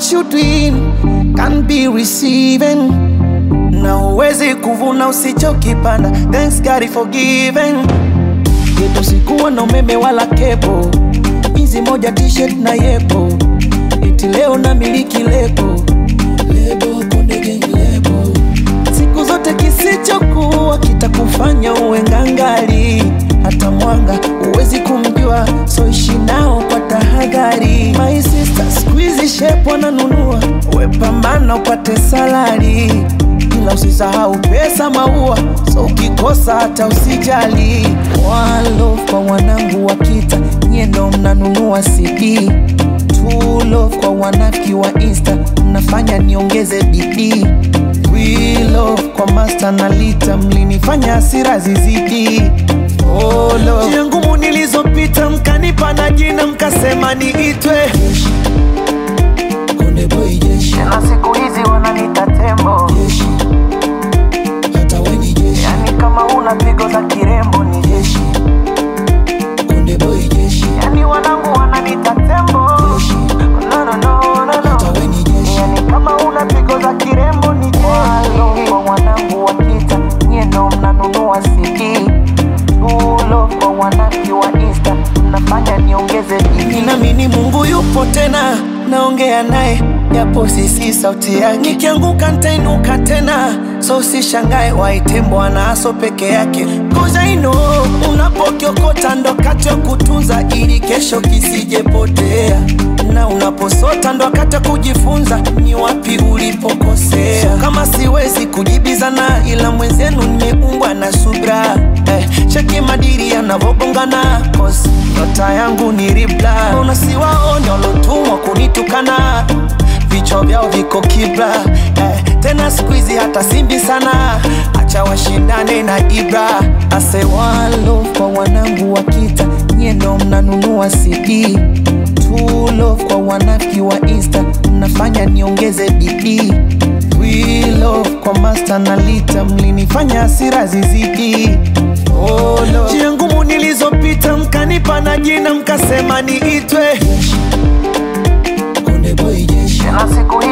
what you doing can be receiving na uwezi kuvuna usichokipanda thanks God is forgiven yetu sikuwa na umeme wala kepo hizi moja t-shirt na yepo iti leo na miliki lebo lebo konde gang lebo siku zote kisichokuwa kitakufanya uwe ngangali hata mwanga uwezi kumjua so ishi nao kwa tahadhari my sister squeeze shape wananunua wepambana upate salari ila usisahau pesa maua so ukikosa hata usijali walo kwa wanangu wa kita nyie ndo mnanunua cd True love kwa wanafiki wa insta mnafanya niongeze bidii We love kwa master na lita mlinifanya hasira zizidi oh, love. njia ngumu nilizopita mkanipa na jina mkasema niitwe jeshi. Konde boy jeshi. na siku hizi wananita tembo jeshi. Hata we ni jeshi. yani kama una pigo za kirembo ni jeshi Konde boy jeshi. yani wanangu wananita tembo Jeshi. no, no, no, no, Hata no. we ni jeshi. yani kama una pigo za kirembo ni jeshi kwa wanangu wa kita nyie ndo mnanunua cd tulo kwa wanaki wa insta mnafanya niongeze bidii Ninaamini Mungu yupo tena, naongea naye japo sisi sauti yake. Nikianguka nitainuka tena, so usishangae waite Bwana aso peke yake. Cause I know unapokiokota ndo wakati wa kutunza ili kesho kisijepotea, na unaposota ndo wakati wa kujifunza ni wapi ulipokosea. So kama siwezi kujibizana, ila mwenzenu nimeumbwa na subra eh, cheki madiri yanavogongana cause nyota yangu ni ribla unasiwaone walotumwa kunitukana vichwa vyao viko kibla eh, tena skuizi hata simbi sana acha washindane na ibra ase walo kwa wanangu wa kita nyie ndo mnanunua cd True love kwa wanafiki wa insta mnafanya niongeze bidii We love kwa master na lita mlinifanya hasira zizidi oh, Lord. njia ngumu nilizopita mkanipa na jina mkasema niitwe Konde boy jeshi. na siku